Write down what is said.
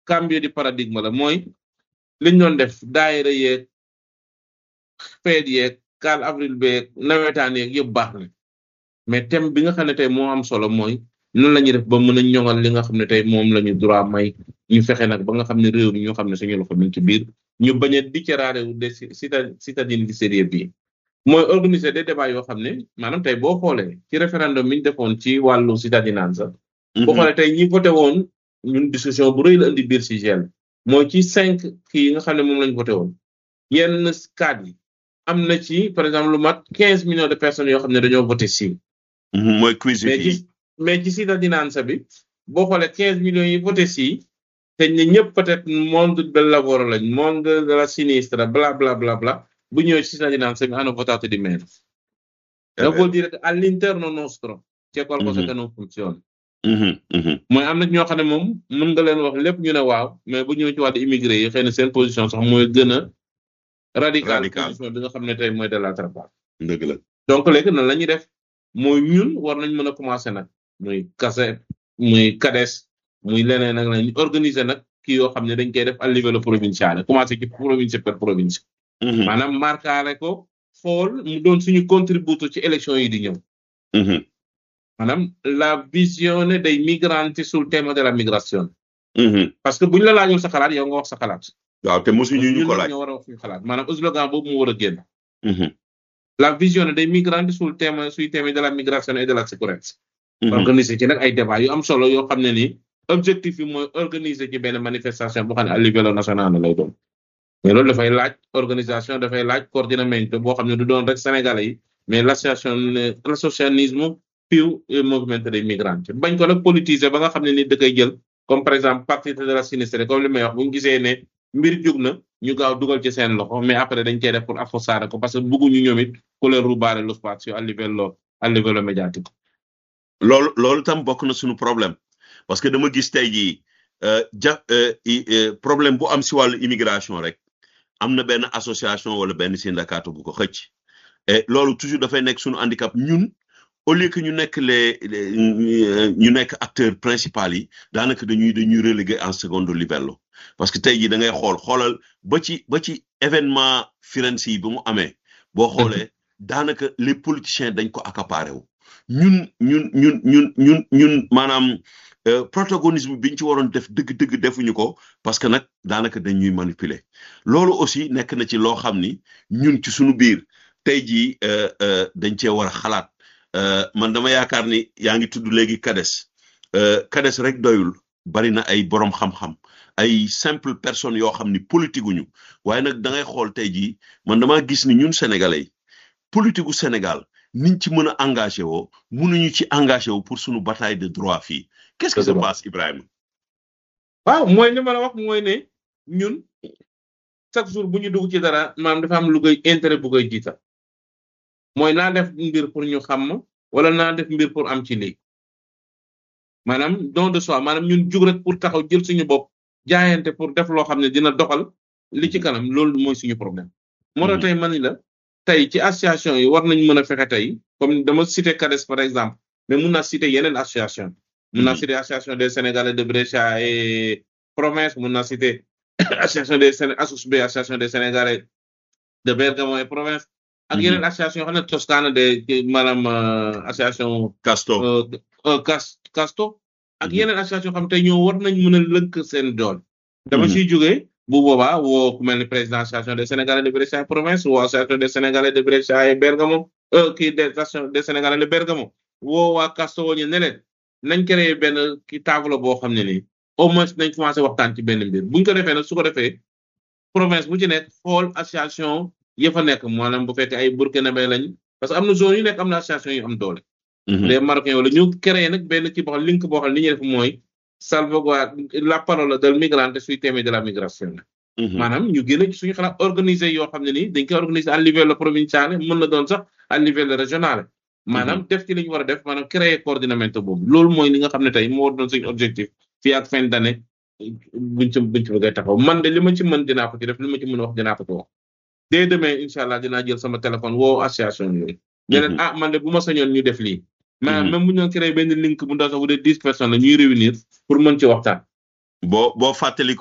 cambio di paradigme la mooy liñ doon def daayira yeeg feet yeeg 4 avril beeg nawetaan yeeg yëpp baax na mais thème bi nga xam ne tey moo am solo mooy nan la ñuy def ba mën a ñoŋal li nga xam ne tey moom la ñu droit may ñu fexe nag ba nga xam ne réew mi ñoo xam ne suñu loxo mi ngi ci biir ñu bañ a dicéraare wu de cita citadine di sérieux bi mooy organiser des débats yoo xam ne maanaam tey boo xoolee ci référendum bi ñu defoon ci wàllu citadinanza boo xoolee tey ñi voté woon ñun discussion bu rëy la indi biir si gel mooy ci cinq kii yi nga xam ne moom lañ voté woon yenn cadre yi am na ci par exemple lu mat quinze millions de personnes yoo xam ne dañoo voté si mooy quiz mais ci mais ci citadinanza bi boo xoolee quinze millions yi voté si te ñi ñëpp peut-être monde del lavoro lañ monde della sinistra bla bla bla bla bu ñëwee ci cittadinanza mi hanno votato di meno. Eh Lo beh. vuol dire che all'interno nostro c'è qualcosa Mhm. che non funziona. Mhm, mhm. mooy am na ñoo xam ne moom mën nga leen wax lépp ñu ne waaw mais bu ñëwee ci wàllu immigré yi xëy na seen position sax mooy gën a radical Radical. position bi nga xam ne tey mooy de l'altra part. dëgg la donc léegi nan la ñuy def mooy ñun war nañ mën a commencer nag muy kase muy kades muy leneen ak leneen ñu organiser nag kii yoo xam ne dañ koy def à livello provinciale commencer ci province per province Mhm, maanaam markaale ko xool mu doon suñu contributo ci élection yi di ñëw mhm, maanaam la visione dei migranti sul tema della migrazione mhm. parce que buñ la laajul sa xalaat yow nga wax sa xalaat waaw te mosuñu ñu ñun ko nag laaj ñoo war a wax suñu xalaat maanaam slogan boobu mu war a génn Mhm, la visione dei migranti sul tema sui temi della migrazione e della sicurezza mhm. organiser ci nag ay débat yu am solo yoo xam ne ni objectif yi mooy organiser ci benn manifestation boo xam ne à livello nazionale lay doon mais loolu dafay laaj organisation dafay laaj coordinamento boo xam ne du doon rek sénégalais yi mais l'association l'associationnisme più il movimento dei migranti bañ ko nag politiser ba nga xam ne ni da koy jël comme par exemple partito della sinistra comme li may wax bu ñu gisee ne mbir jug na ñu gaaw dugal ci seen loxo mais après dañ cey def pour affossare ko parce que bëgguñu ñoom it ku leen rubare lo spazio a livello a livello mediatico loolu loolu tam bokk na suñu problème parce que dama gis tey jii euh, ja euh, i- euh, problème bu am si wàllu immigration rek am na benn association wala benn syndicat bu ko xëcc et loolu toujours dafay nekk suñu handicap ñun au lieu que ñu nekk les les- ñu nekk acteurs principaux yi daanaka dañuy dañuy relégué en secondo livello parce que tey jii da ngay xool xoolal ba ci ba ci événement Firenze yi ba mu amee boo xoolee daanaka les politiciens dañ ko accaparé wu ñun ñun ñun ñun ñun ñun maanaam euh, protagonisme biñ ci waroon def dëgg-dëgg defuñu ko parce que nag daanaka dañuy manipuler loolu aussi nekk na ci loo xam ni ñun ci suñu biir tey jii euh, euh, dañ cee war a xalaat euh, man dama yaakaar ni yaa ngi tudd léegi kades euh, kades rek doyul bari na ay borom xam-xam ay simple personnes yoo xam ni politique guñu waaye nag da ngay xool tey jii man dama gis ni ñun sénégalais yi politique gu Sénégal niñ ci mën a engagé woo mënuñu ci engagé woo pour suñu bataille de droit fii qu'est-ce qui se Dëgg la. passe Ibrahima waaw mooy li ma la wax mooy ne ñun chaque jour bu ñu dugg ci dara maanaam dafa am lu koy intérêt bu koy jiital mooy naa def mbir pour ñu xam ma wala naa def mbir pour am ci lii maanaam don de soi maanaam ñun jug rek pour taxaw jël suñu bopp jaayante pour def loo xam ne dina doxal li ci kanam loolu mooy suñu problème. moo tax Mhm. tey man la tey ci association yi war nañ mën a fexe tey comme dama cité CADES par exemple mais mun naa cité yeneen association mun naa Mhm. cité association des Sénégalais de Brescia et province mun naa cité association des Séné ASUSB association des Sénégalais de Bergamo et province ak Mhm. yeneen association yoo xam ne Toscana de ci maanaam euh, association Casto euh, euh, Cas Casto ak Mhm. yeneen association yoo xam tey ñoo war nañ mën a lënk seen dool dama Mhm. ciy jógee bu boobaa woo ku mel ni président association des Sénégalais de Brescia et province woo association des Sénégalais de Brescia et Bergamo euh, kii des association des Sénégalais de Bergamo woo waa Casto woo ñu ne leen nañ créé benn ki table boo xam ne nii au moins nañ commencé waxtaan ci benn mbir buñ ko defee nag su ko defee province bu ci nekk xool association ya fa nekk maanaam bu fekkee ay burkinabé lañ parce que am na zone yu nekk am na association yu am doole. Mhm. les Marocains wala ñu créé nag benn ci boo xam link boo xam li ñuy def mooy salvaguarde la parola del migrante sui temi della migrazione. Mhm. maanaam ñu gën a ci suñu xalaat organiser yoo xam ne nii dañ koy organiser à livello provinciale mën na doon sax à livello régionale. maanaam def ci li ñu war a def maanaam créer coordinamento boobu loolu mooy li nga xam ne tey moo war doon suñu objectif fii ak fin d'année buñ ci buñ ci bëggee taxaw man de li ma ci mën dinaa ko ci def li ma ci mën a wax dinaa ko ci wax. dès demain incha allah dinaa jël sama téléphone woo association yooyu. ne leen Mhm. ah man de bu ma sañoon ñu def lii. maanaam Mhm. même bu ñu doon créé benn link bu ndaw sax bu dee dix personnes la ñuy réunir pour mën ci waxtaan. boo boo fàttali